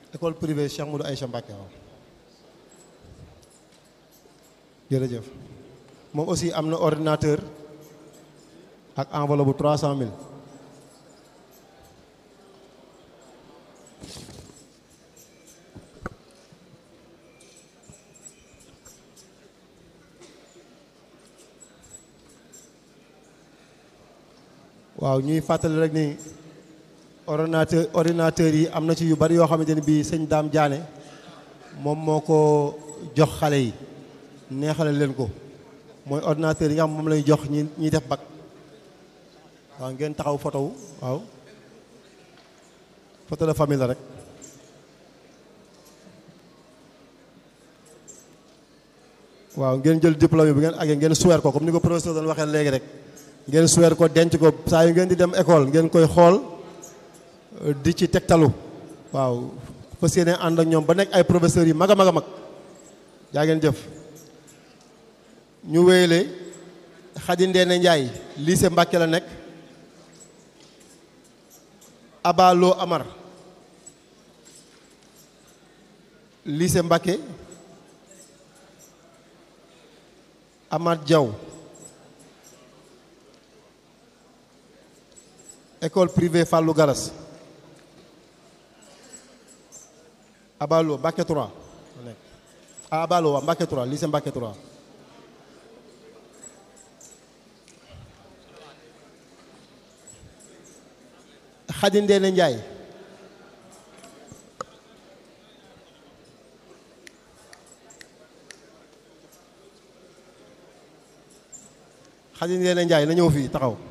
école privée Cheikh Moudou Aïcha Mbacké waaw jërëjëf moom aussi am na ordinateur ak enveloppe bu trois cent mille waaw ñuy fàttali rek ni ordinateur ordinateur yi am na ci yu bari yoo xamante ni bii sëñ Daam Jaane moom moo ko jox xale yi neexale leen ko mooy ordinateur yi nga xam moom lay jox ñi ñiy def bac waaw ngeen taxaw photo wu waaw photo de famille la rek waaw ngeen jël diplôme bi ngeen agee ngeen suweer ko comme ni ko professeur doon waxee léegi rek ngeen suweer ko denc ko saa yu ngeen di dem école ngeen koy xool di ci tegtalu waaw fas yéene ànd ak ñoom ba nekk ay professeurs yi mag a mag a mag yaa ngeen jëf ñu wéyale Xadi Ndeene Njaay lycée Mbàkke la nekk Abalo Amar lycée Mbàkke Amath Diaw école privée Fallou Garas Abalo Mbàkke 3 ah Abalo waa Mbàkke 3 lycée Mbàkke 3 Xadi Ndeene Njaay Xadi Ndeene Njaay na ñëw fii taxaw